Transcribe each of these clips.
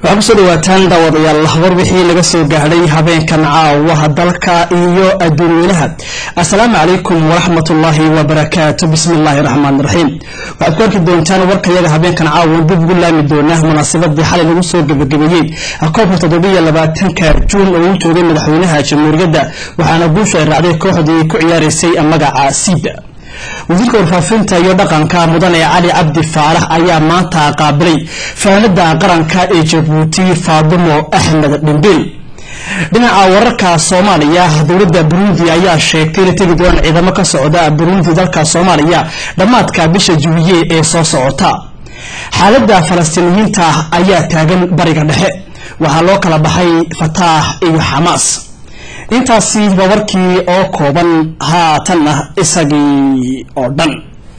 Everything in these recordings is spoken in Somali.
waxaa kusoo dhawaataan daawadayaal war wixii laga soo gaadhay habeenkan caawaha dalka iyo adduunweynaha assalaamu calaykum waraxmatullaahi wabarakaatu bismi illaahi raxmaan raxiim waxaad ku arki doontaan warkayaga habeenkan caawan dib ugu laami doonaa munaasabadii xalay lagu soo gebagabeeyey koobka toddobiyo labaatanka juun oo uu joogay madaxweynaha jamhuuriyadda waxaana guusha ay raacday kooxdii ku ciyaaraysay magaca siida wasiirka warfaafinta iyo dhaqanka mudane cali cabdi faarax ayaa maanta qaabilay faanada qaranka ee jabuuti faadumo axmed dhimbil dhinaca wararka soomaaliya dowladda burundi ayaa sheegtay inay tegi doonaan ciidamo ka socda burundi dalka soomaaliya dhammaadka bisha juwiye ee soo socota xaalada falastiiniyiinta ayaa taagan bariga dhexe waxaa loo kala baxay fataax iyo xamaas intaasi waa warkii oo kooban haatanna isagii oo dhan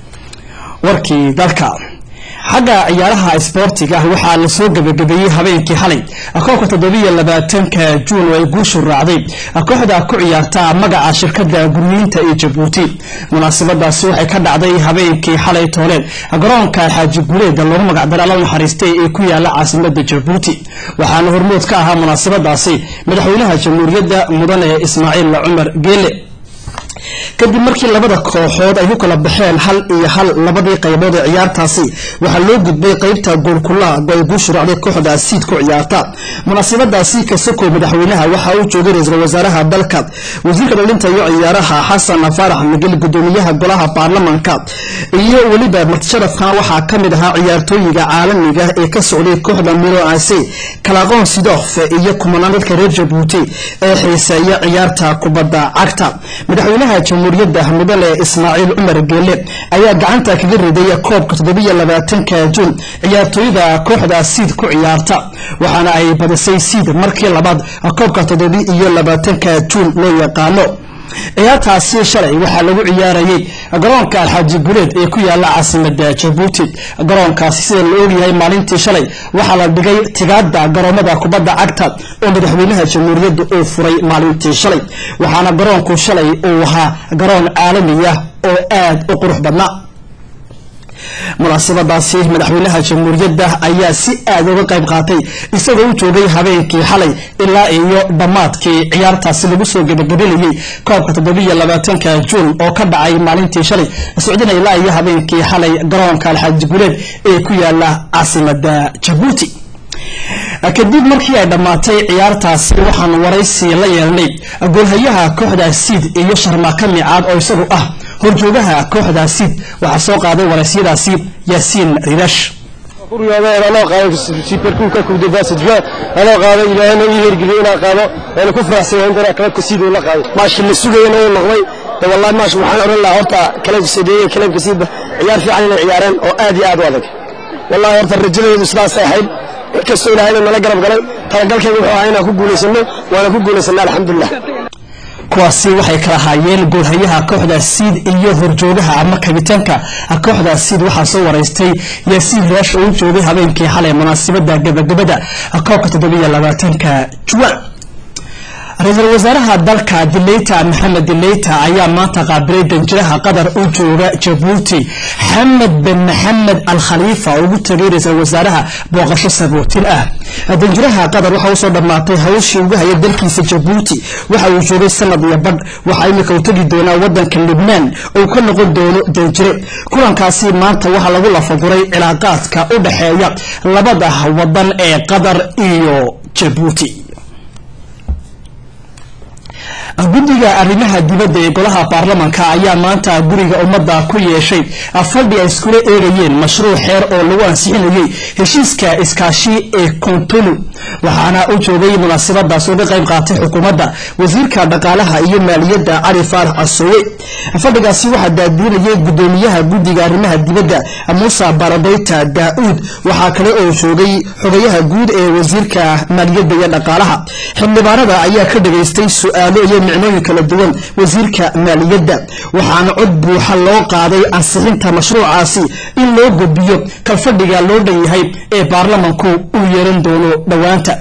warkii dalka xagga ciyaaraha isboortiga waxaa lasoo gebagabeeyey habeenkii xalay koobka toddobiyo labaatanka juun oo ay guushu raacday kooxda ku ciyaarta magaca shirkada gurmiinta ee jabuuti munaasabadaasi waxay ka dhacday habeenkii xalay tooleed garoonka xaaji guuleeda loogu magacdara alla naxariistay ee ku yaala caasimada jabuuti waxaana hormood ka ahaa munaasabadaasi madaxweynaha jamhuuriyadda mudane ismaaciil cumar geele kadib markii labada kooxood ay ku kala baxeen hal iyo hal labadii qaybood ee ciyaartaasi waxaa loo gudbay qeybta goolkulaha ay guushu raacday kooxda siid ku ciyaarta munaasabadaasi kasoko madaxweynaha waxa uu joogay ra-iisul wasaaraha dalka wasiirka dhalinta iyo ciyaaraha xasan faarax migel gudoomiyaha golaha baarlamanka iyo weliba martisharafkan waxaa kamid ahaa ciyaartooyiga caalamiga ee ka socday kooxda milo ase kalaqoon sidof iyo kumanaan dadka reer jabuuti ee xiiseeya ciyaarta kubadda cagta madaxweynaha jamhuuriyadda mudane ismaaciil cumar geele ayaa gacanta kaga riday koobka toddobiyo labaatanka juun ciyaartooyada kooxda siid ku ciyaarta waxaana ay badisay siid markii labaad koobka toddobi iyo labaatanka juun loo yaqaano ciyaartaasi shalay waxaa lagu ciyaarayay garoonka alxaaji guleed ee ku yaala caasimada jabuuti garoonkaasi sida la ogyahay maalintii shalay waxaa la dhigay tigaada garoomada kubadda cagta oo madaxweynaha jamhuuriyadda uu furay maalintii shalay waxaana garoonku shalay uu ahaa garoon caalami ah oo aad u qurux badnaa munaasabadaasi madaxweynaha jamhuuriyadda ayaa si aad uga qayb qaatay isagoo u joogay habeenkii xalay ilaa iyo dhammaadkii ciyaartaasi lagu soo gebagabelayey koobka toddobiyo labaatanka juun oo ka dhacay maalintii shalay socdina ilaa iyo habeenkii xalay garoonka alxaaji guleed ee ku yaala caasimada jabuuti kadib markii ay dhammaatay ciyaartaasi waxaan waraysi la yeelnay goolhayaha kooxda siid iyo sharmaaka micaad oo isagu ah horjoogaha kooxda siid waxaa soo qaaday waraysiyadaasi yaasiin rirash anoo qaado superkuubka kubdabaasidba anoo qaado ilaahayna ii hergeliyey inaan qaado waana ku faraxsanya intaan kalabka siid uu la qaaday maashi la sugayana uu noqday wallahi maash waxaan odhan lahaa horta kalabka sadeeye kalabka siidba ciyaar fiican inay ciyaareen oo aad iyo aad u adag wallahi horta rajadeedu sidaasay ahayd kastoo ilaahayna nala garab galay talagalkayga wuxuu ahaa inaan ku guulaysano waana ku guulaysana alxamdulilah kuwaasi waxay kala haayeen goolhayaha kooxda siid iyo horjoogaha ama kabitaanka kooxda siid waxaa soo waraystay yaasiin raash oo u joogay habeenkii xalay munaasabada gabagabada koobka toddobiyo labaatanka juwan ra-iisul wasaaraha dalka dileyta maxamed dileyta ayaa maanta qaabilay danjiraha qatar u jooga jabuuti xamed bin maxamed al khaliifa oo ugu tagay ra-iisul wasaaraha booqasho sabootin ah danjiraha qatar waxa usoo dhammaatay hawshii ugu haya dalkiisa jabuuti waxa uu joogay sanad iyo badh waxaa imika u tegi doonaa wadanka libnaan oo ka noqon doono danjire kulankaasi maanta waxaa lagu lafaguray cilaaqaadka u dhexeeya labada wadan ee qatar iyo jabuuti guddiga arrimaha dibadda ee golaha baarlamanka ayaa maanta guriga ummadda ku yeeshay fadhi ay iskula eegayeen mashruuc xeer oo lagu ansixinayay heshiiska iskaashi ee kontulu waxaana u joogay munaasabadaas uga qayb qaatay xukuumadda wasiirka dhaqaalaha iyo maaliyadda cali faarax casoowe fadhigaasi waxaa daadiinayay gudoomiyaha guddiga arrimaha dibadda muuse baradeyta daa-uud waxaa kale oo joogay xogayaha guud ee wasiirka maaliyadda iyo dhaqaalaha xildhibaanada ayaa ka dhageystay su-aalo iyo micnooyin kala duwan wasiirka maaliyadda waxaana cod buuxa loo qaaday ansixinta mashruucaasi in loo gudbiyo kalfadhiga loo dhan yahay ee baarlamanku uu yeeran doono dhowaanta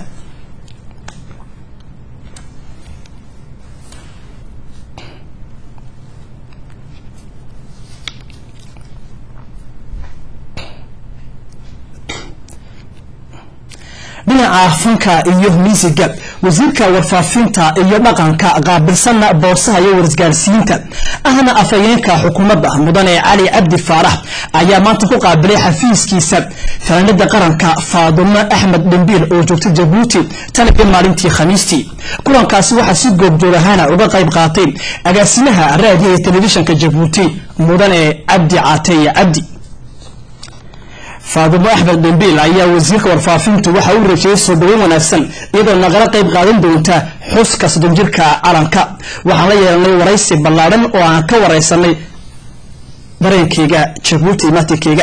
dhinaca dhinaca fanka iyo miisiga wasiirka warfaafinta iyo dhaqanka qaabilsana boosaha iyo warisgaarsiinta ahna afhayeenka xukuumadda mudane cali cabdi faarax ayaa maanta ku qaabilay xafiiskiisa fanaanada qaranka faadumo axmed dhembiil oo joogta jabuuti tan iyo maalintii khamiistii kulankaasi waxaa si goobjoog ahaana uga qayb qaatay agaasimaha raadiyo iyo telefishinka jabuuti mudane cabdi caateye cabdi faadumo axmed dhembiil ayaa wasiirka warfaafintu waxa uu rajeeyey soo dhaweyn wanaagsan iyadoo nagala qayb qaadan doonta xuska soddon jirka calanka waxaan la yeelanay waraysi ballaadhan oo aan ka wareysanay dareenkeyga jabuuti maatinkeyga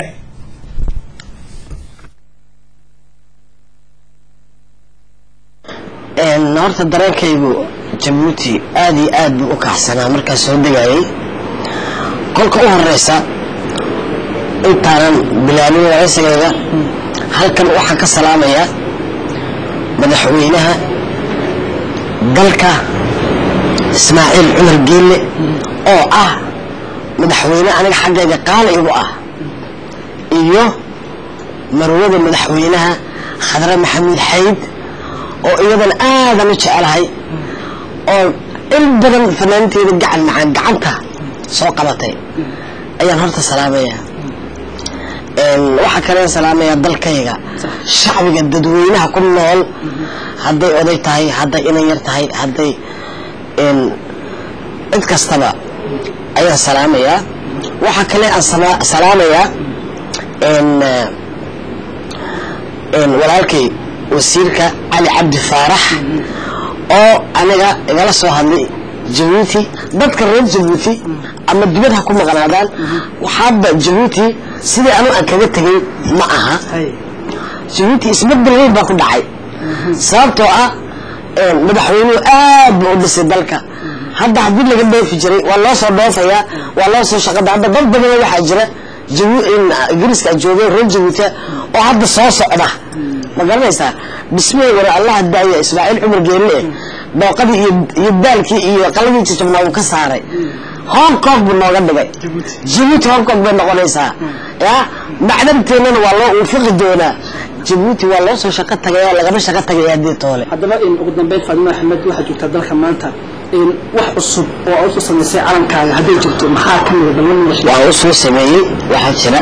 horta dareenkaygu jabuuti aada iyo aad buu u kaxsanaa markaa soo degayay kolka u horeysa intaanan bilaabin waraysigayga halkan waxaan ka salaamayaa madaxweynaha dalka ismaaciil cumar geelle oo ah madaxweyne aniga xaggayga qaali igu ah iyo marwada madaxweynaha khadre maxamuud xayd oo iyadan aadan u jecelahay oo in badan fanaanteeda gacan macaan gacanta soo qabatay ayaan horta salaamayaa waxaa kaleen salaamayaa dalkayga shacbiga dadweynaha ku nool hadday oday tahay hadday inan yar tahay hadday cid kastaba ayaan salaamayaa waxaa kale aan salaamayaa walaalkay wasiirka cali cabdi faarax oo aniga igala soo hadlay jabuuti dadka reer jabuuti ama dibad ha ku maqnaadaan waxaaba jabuuti sidii anu aan kaga tegay ma aha jabuuti isbedel weyn baa ku dhacay sababtoo ah madaxweynuhu aad buu u dhisay dalka hadda haddii laga dhoofi jiray waa loo soo dhoofayaa waa loo soo shaqada hadda dad badana waxaa jira ingiriiska joogay reer jabuuti oo hadda soo socda ma garanaysaa dhismaheygana allah daaya ismaaciil cumar geelle booqadii iyo daalkii iyo qaladii jajabnaa uu ka saaray hong kong buu nooga dhigay jabuuti hong kong bay noqonaysaa ya macdanteennana waa loo uufiqi doonaa jabuuti waa loo soo shaqo tagaya lagama shaqo tagaya haddii toole haddaba ugu dambeyn faadimo axmed waxaa joogtaa dalka maanta wax cusub oo aad usoo samaysay calankaaga hadday jirto maxaa ka mida ballan waa u soo sameeyey waxaa jira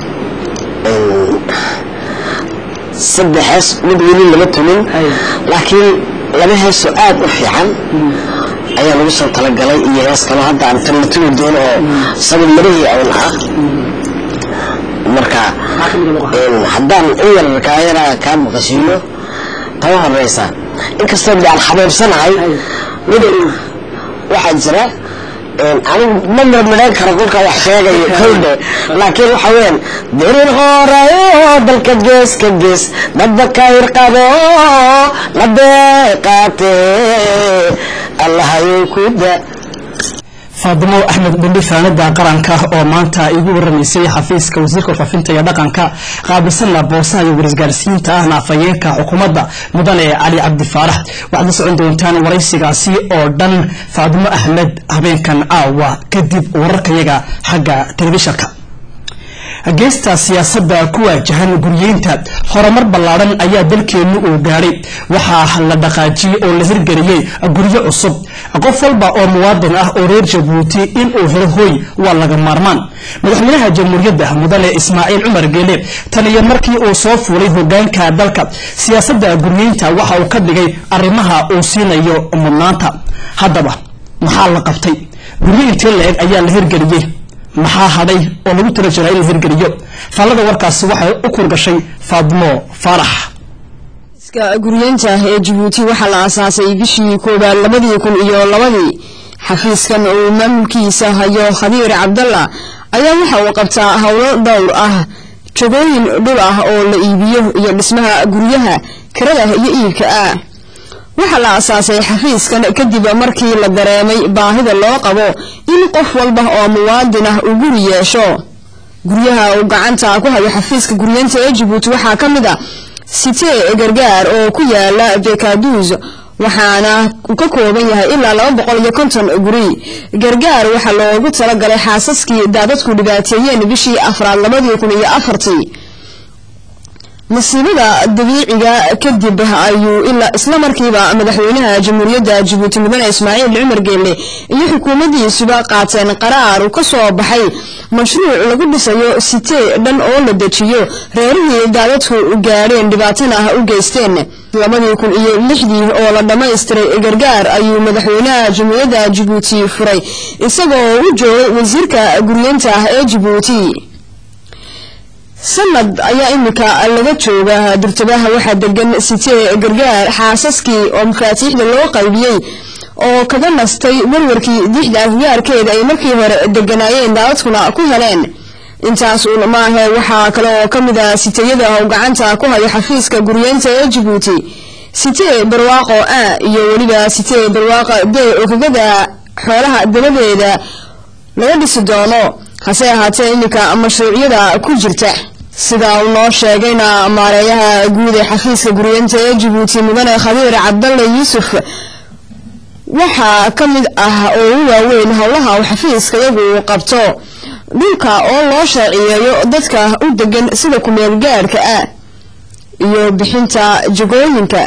saddex hees mid weli lama tumin laakiin laba heesoo aad u fiican ayaa lagu soo talagalay iyo hees kalo hadda aan tan la tumi doono oo sabab marihii awn ah marka haddaan in yar kaayara kaa maqashiino taba horeysa inkastoo de aan xabeebsanahay mid waxaa jira anigu ma marmadhaan karo kolka wax sheegayo kowdhe laakiin waxa weyaan dirin horayo dalka gees ka gees dadba kayr qabo la deeqaate allahayow ku da faadimo axmed dhembi faanada qaranka oo maanta igu waramaysay xafiiska wasiirka warfaafinta iyo dhaqanka qaabilsana boosaha iyo warisgaarsiinta ahna afhayeenka xukuumadda mudane cali cabdi faarax waxaad la socon doontaan waraysigaasi oo dhan faadimo axmed habeenkan caawa kadib wararkayaga xagga telefishanka geesta siyaasadda ku waajahan guryeynta horumar ballaadhan ayaa dalkeennu uu gaadhay waxaa la dhaqaajiyey oo la hirgeliyey guryo cusub qof walba oo muwaadin ah oo reer jabuuti inuu helo hooy waa laga maarmaan madaxweynaha jamhuuriyadda mudane ismaaciil cumar geele tan iyo markii uu soo fuulay hogaanka dalka siyaasadda guryeynta waxa uu ka dhigay arrimaha uu siinayo mudnaanta haddaba maxaa la qabtay guryo intee la-eg ayaa la hirgeliyey maxaa hadhay oo lagu tala jiraa in la hirgeliyo faallada warkaasi waxay u kurgashay faadmo faarax guryeynta ee jabuuti waxaa la aasaasay bishii koobaad labadii kun iyo labadii xafiiskan uu maamulkiisa hayo khadiir cabdalla ayaa waxa uu qabtaa howlo dhowr ah jagooyin dhul ah oo la iibiyo iyo dhismaha guryaha kirada iyo iibka ah waxaa la aasaasay xafiiskan kadib markii la dareemay baahida loo qabo in qof walba oo muwaadin ah uu guri yeesho guryaha uu gacanta ku hayo xafiiska guryeynta ee jabuuti waxaa ka mid a sitee gargaar oo ku yaala bekaduus waxaana uu ka kooban yahay ilaa laba boqol iyo konton guri gargaar waxaa loogu talagalay xaasaskii daadadku dhibaateeyeen bishii afraad labadii kun iyo afartii masiibada dabiiciga kadib ayuu ilaa isla markiiba madaxweynaha jamhuuriyadda jabuuti mudane ismaaciil cumar geelle iyo xukuumaddiisuba qaateen qaraar uu ka soo baxay mashruuc lagu dhisayo sitee dhan oo la dejiyo reerihii daadadku gaadheen dhibaatana ah u geysteen labadii kun iyo lixdii oo la dhammaystiray gargaar ayuu madaxweynaha jamhuuriyadda jabuuti furay isagoo u joogay wasiirka guryeenta ah ee jabuuti sanad ayaa imika laga jooga durtabaha waxaa degan sitee gargaar xaasaskii oo mafaatiixda loo qaybiyey oo kaga nastay warwarkii dixda afgaarkeeda ay markii hore deganaayeen daadadkuna ku heleen intaas uun maahe waxaa kale oo ka mid ah siteyada oo gacanta ku haya xafiiska guryeenta ee jabuuti sitee barwaaqo a iyo weliba sitee barwaaqo b oo kagada xoolaha dabadeeda laga dhisi doono hase ahaatee iminka mashruucyada ku jirta sida uu noo sheegayna maareeyaha guud ee xafiiska guryeenta ee jabuuti mudane khadiir cabdalle yuusuf waxaa ka mid ah oo u waaweyn howlaha uu xafiiska iyagu qabto dhulka oo loo sharciyeeyo dadka u degan sida kumeel gaadhka ah iyo bixinta jagooyinka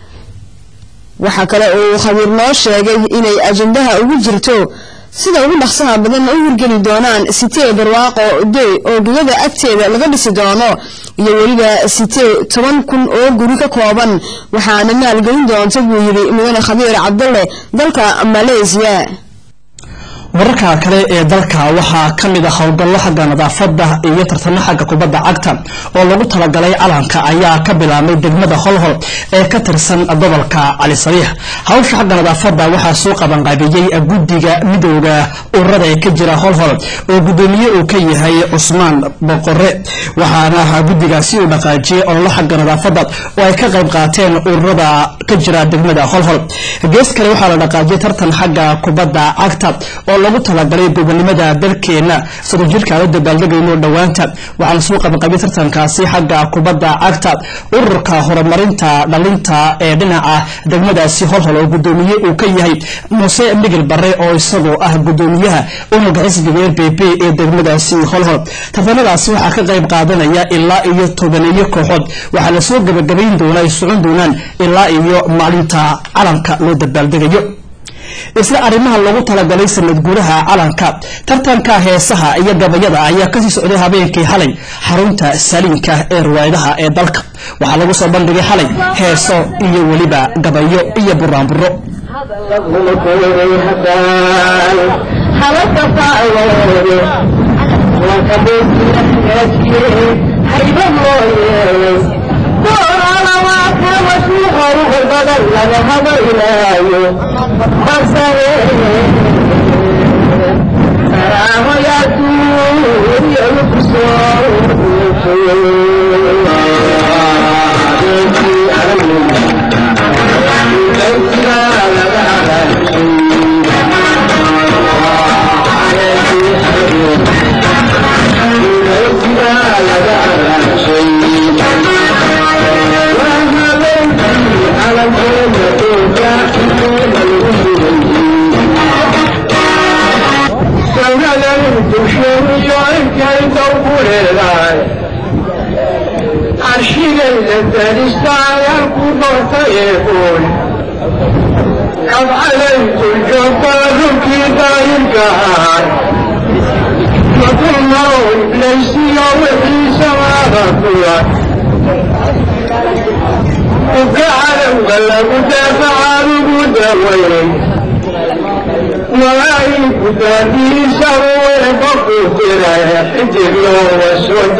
waxaa kale uu khabiir noo sheegay inay ajandaha ugu jirto sida ugu dhaqsaha badan u hirgeli doonaan sitee barwaaqo dey oo gegada agteeda laga dhisi doono iyo weliba sitee toban kun oo guri ka kooban waxaana maalgelin doonta buu yidhi mudane khabiir cabdalle dalka maleysiya wararka kale ee dalka waxaa ka mid a howlgallo xagga nadaafada iyo tartamo xagga kubadda cagta oo lagu talagalay calanka ayaa ka bilaabmay degmada holhol ee ka tirsan gobolka cali sabiix hawsha xagga nadaafada waxaa soo qabanqaabiyey guddiga midooda ururada ee ka jira holhol oo guddoomiye uu ka yahay cusmaan boqore waxaana guddigaasi uu dhaqaajiyey ololo xagga nadaafada oo ay ka qayb qaateen ururada ka jira degmada holhol gees kale waxaa la dhaqaajiyey tartan xagga kubadda cagta oo lagu talagalay gobonimada dalkeena sidoo jirka la dabaaldegayno dhowaanta waxaana soo qabanqabiya tartankaasi xagga kubadda cagta ururka horumarinta dhalinta ee dhinaca degmadaasi holhol oo gudoomiye uu ka yahay muuse migil bare oo isagoo ah gudoomiyaha unugga xisbiga r b b ee degmadaasi holhol tartanadaasi waxaa ka qayb qaadanaya ilaa iyo tobaneeyo kooxood waxaa lasoo gabagabayn doona ay socon doonaan ilaa iyo maalinta calanka loo dabaaldegayo isla arrimaha loogu talagalay sanad gudaha calanka tartanka heesaha iyo gabayada ayaa kasii socday habeenkii xalay xarunta saliinka ee riwaayadaha ee dalka waxaa lagu soo bandhigay xalay heeso iyo weliba gabayo iyo buraanburo قد عليت الجبار في دايرك وكل ليس يوحي سماغك وكعلم غلب دافع المدوي وعيك تابي سوي بقوتر حجر وسود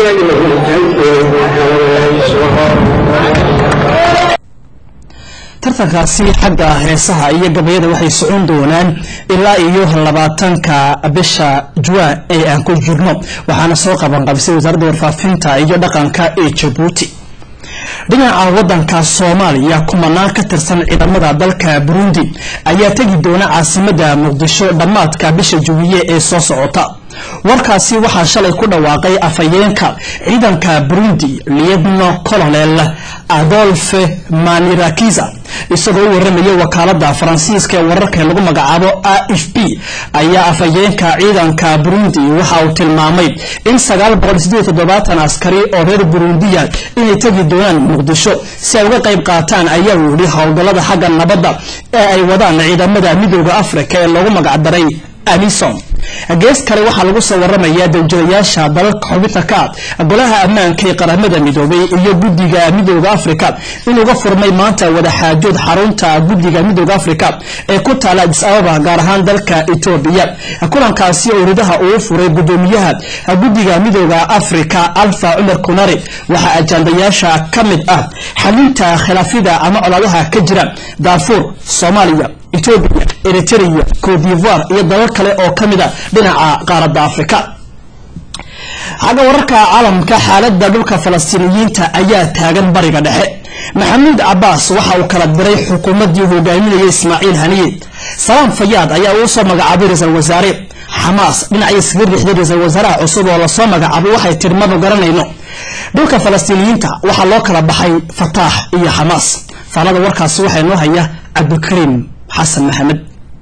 tartankaasi xagga heesaha iyo gabayada waxay socon doonaan ilaa iyo labaatanka bisha juwan ee aan ku jirno waxaana soo qabanqabisay wasaaradda warfaafinta iyo dhaqanka ee jabuuti dhinaca wadanka soomaaliya kumanaan ka tirsan ciidamada dalka burundi ayaa tegi doona caasimada muqdisho dhammaadka bisha juwiye ee soo socota warkaasi waxaa shalay ku dhawaaqay afhayeenka ciidanka burundi liedno colonel adolfe manirakiza isagoo u waramaya wakaalada faransiiska ee wararka lagu magacaabo a f b ayaa afhayeenka ciidanka burundi waxa uu tilmaamay in askari oo reer burundiya inay tegi doonaan muqdisho si ay uga qayb qaataan ayaa uu yihi howlgallada xagga nabadda ee ay wadaan ciidamada midooda afrika ee loogu magacdaray alison gees kale waxaa lagu soo waramayaa dowjadayaasha dalalka xubinta ka ah golaha ammaanka ee qaramada midoobay iyo guddiga midooda afrika inuuga furmay maanta wadaxaajood xarunta guddiga midooda afrika ee ku taala adis ababa gaar ahaan dalka etoobiya kulankaasi oo ridaha uu furay gudoomiyaha guddiga midooda afrika alfa cumar kunari waxaa ajandayaasha ka mid ah xalinta khilaafyada ama colaadaha ka jira daafuur soomaaliya etoobiya eritrea cote divoire iyo dalal kale oo ka mid a dhinaca qaaradda afrika xagga wararka caalamka xaalada dhulka falastiiniyiinta ayaa taagan bariga dhexe maxamuud cabaas waxa uu kala diray xukuumaddii hogaaminayay ismaaciil haniye salaam fayaad ayaa uu soo magacaabay ra-iisul wasaare xamaas dhinacii iskaga riixday ra-iisul wasaaraha cusub oo lasoo magacaabay waxay tiri manu garanayno dhulka falastiiniyiinta waxaa loo kala baxay fataax iyo xamaas faalada warkaasi waxaa inoo haya cabdikariim xasan maxamed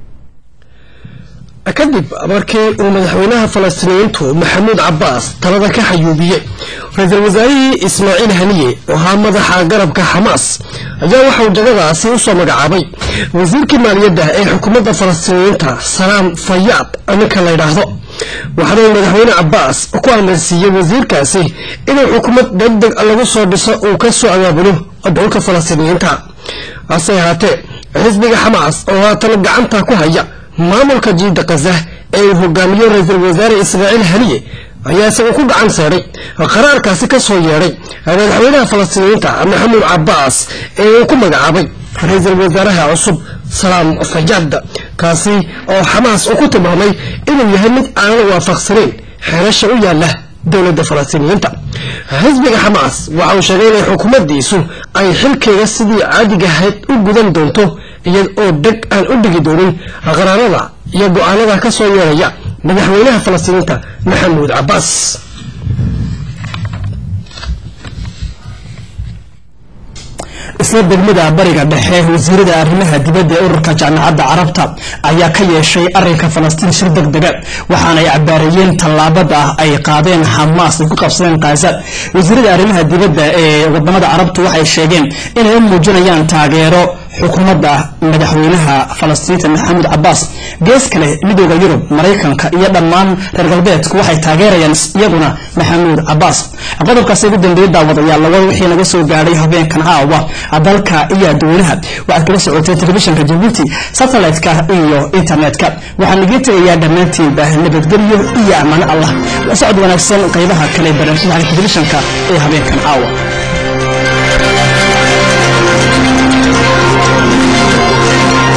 kadib markii uu madaxweynaha falastiiniyiintu maxamuud cabaas talada ka xayuubiyey ra-iisul wasaarihii ismaaciil haniye oo ahaa madaxa garabka xamaas ayaa waxauu jagadaasi usoo magacaabay wasiirkii maaliyadda ee xukuumadda falastiiniyiinta salaam fayaad ninka la ydhaahdo waxaana uu madaxweyne cabaas ku amarsiiyey wasiirkaasi inuu xukuumad degdeg lagu soo dhiso uu ka soo abaabulo dhulka falastiiniyiinta hase ahaatee xisbiga xamaas oo haatan gacanta ku haya maamulka jiida kaza ee uu hogaamiyo ra-iisul wasaare ismaaciil haniye ayaa isagu ku gacan seedhay qaraarkaasi ka soo yeedhay madaxweynaha falastiiniyiinta maxamuud cabaas ee uu ku magacaabay ra-iisul wasaaraha cusub salaam fayaad kaasi oo xamaas uu ku tilmaamay inuu yahay mid aanan waafaqsanayn xeerasha u yaala dowladda falastiiniyiinta xisbiga xamaas waxa uu sheegay inay xukuumaddiisu ay xilkeega sidii caadiga ahayd u gudan doonto iyad oo deg aan u dhigi doonin qaraarada iyo go-aanada ka soo yeeraya madaxweynaha falastiiniinta maxamuud cabaas isla degmada bariga dhexe wasiirada arrimaha dibadda ee ururka jaamacadda carabta ayaa ka yeeshay arinka falastiin shir deg dega waxaana ay cabaareeyeen tallaabada ah ay qaadeen xamaas ay ku qabsadeen khaza wasiirada arrimaha dibadda ee wadamada carabtu waxay sheegeen inay u muujinayaan taageero xukuumadda madaxweynaha falastiinta maxamuud cabaas gees kale midooda yurub maraykanka iyo dhammaan reer galbeedku waxay taageerayaan iyaguna maxamuud cabaas qodobkaasi ugu dambeeyay daawadayaal lawada wixii naga soo gaadhay habeenkan caawa dalka iyo adduunaha waxaad kala socoteen telefishinka jabuuti satellite-ka iyo internet-ka waxaan igii tegayaa dhammaantiinba nabadgelyo iyo ammaano allah la socod wanaagsan qaybaha kale barnaamijyada telefishinka ee habeenkan caawa